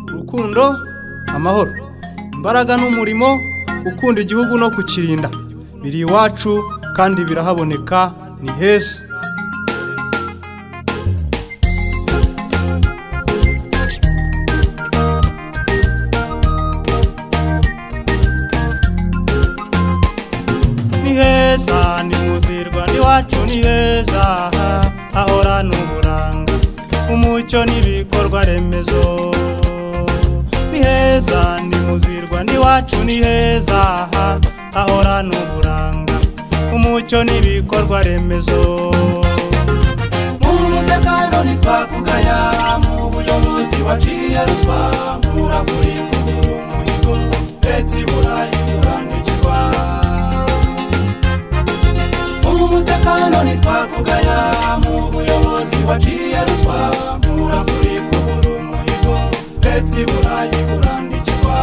urukundo amahoro imbaraga n'umurimo gukunda igihugu no kukirinda biri iwacu kandi birahaboneka ni heza ni heza ni muzirwa n'iwacu ni heza hahorana uburanga umucyo n'ibikorwa remezo ni heza ni muzirwa n'iwacu ni heza hahorana uburanga umucyo n'ibikorwa remezo mu mutekano ntitwakugaya mu buyobozi waciye ruswa murafuri kubura umuhigo leta ibura ikurandikirwa umutekano ntitwakugaya mu buyobozi waciye ruswa murafuri kubura umuhigo leta ibura ikurandikirwa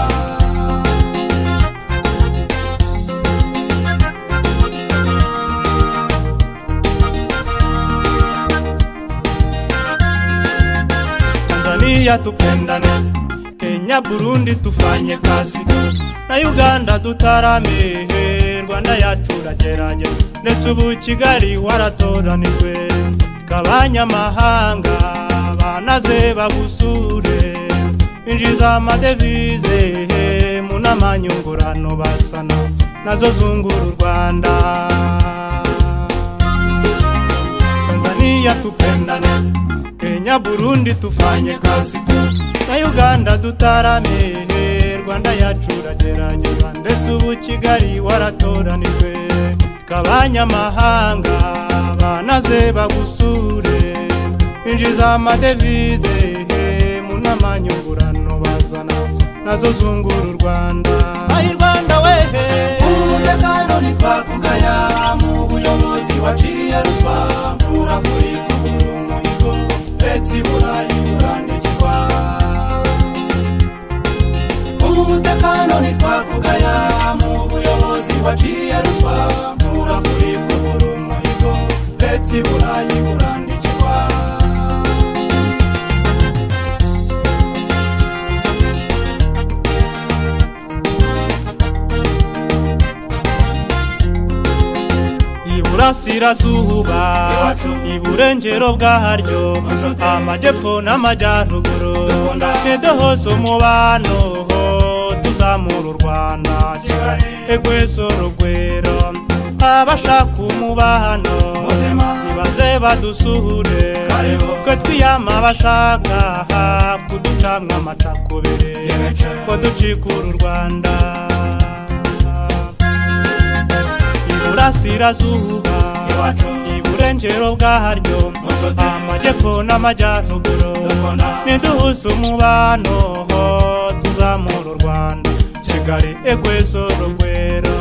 tanzania tupendane kenya burundi tufanye kazi na uganda dutaramehe rwanda yacu uragerage ndetse ubu kigali waratoranijwe kabanyamahanga banaze bagusure injiza amadevize mu nama nyungurano basana nazo zungura u rwanda tanzania tupendane kenya burundi tufanye kazi na uganda dutaramehe rwanda yacu uragerageza ndetse ubu kigali waratoranijwe kabanyamahanga banaze bagusure injiza amadevize mu nama nyungurano bazana nazo zungura u rwanda ayi rwanda wehe umutekano ntitwakugaya mu buyobozi waciye ruswa murafuri kubura umuhigo leta ibura iburanirwa umutekano ntitwakugaya mu buyobozi waciye ruswa murafuri kubura umuhigo leta ibura iburanirwa iburasirazuba iburengero bwaryo amajyepfo n'amajyaruguru nedo hose umubano tuzamura u rwanda egwesoro rwero abashaka umubano nibaze badusuhure ko twiyama abashaka kuducamwa amacakubiri ko ducikura u rwanda iburasirazuba iburengero bwaryo amajyepfo n'amajyaruguru niduhuze umubano tuzamura u rwanda kigali egwesoro rwero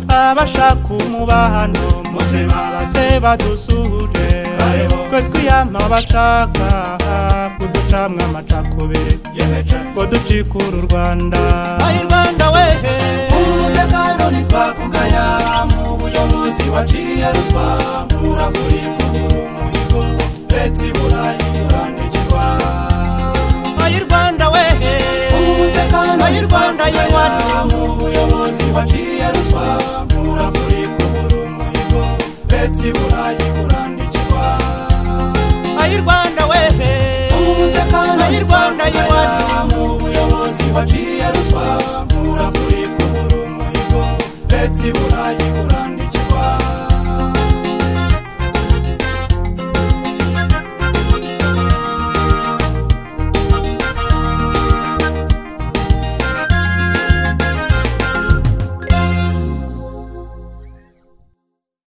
abashaka umubano muzima baze badusure ko twiyama abashaka kuducamwa amacakubiri ko ducikura u rwanda ayi rwanda wehe umutekano ntitwakugaya mu buyobozi waciye ruswa murafuri kubura umuhigo leta ibura iburanirwa ayi rwanda wehe umutekano ayi rwanda yewacu mu buyobozi waciye ruswa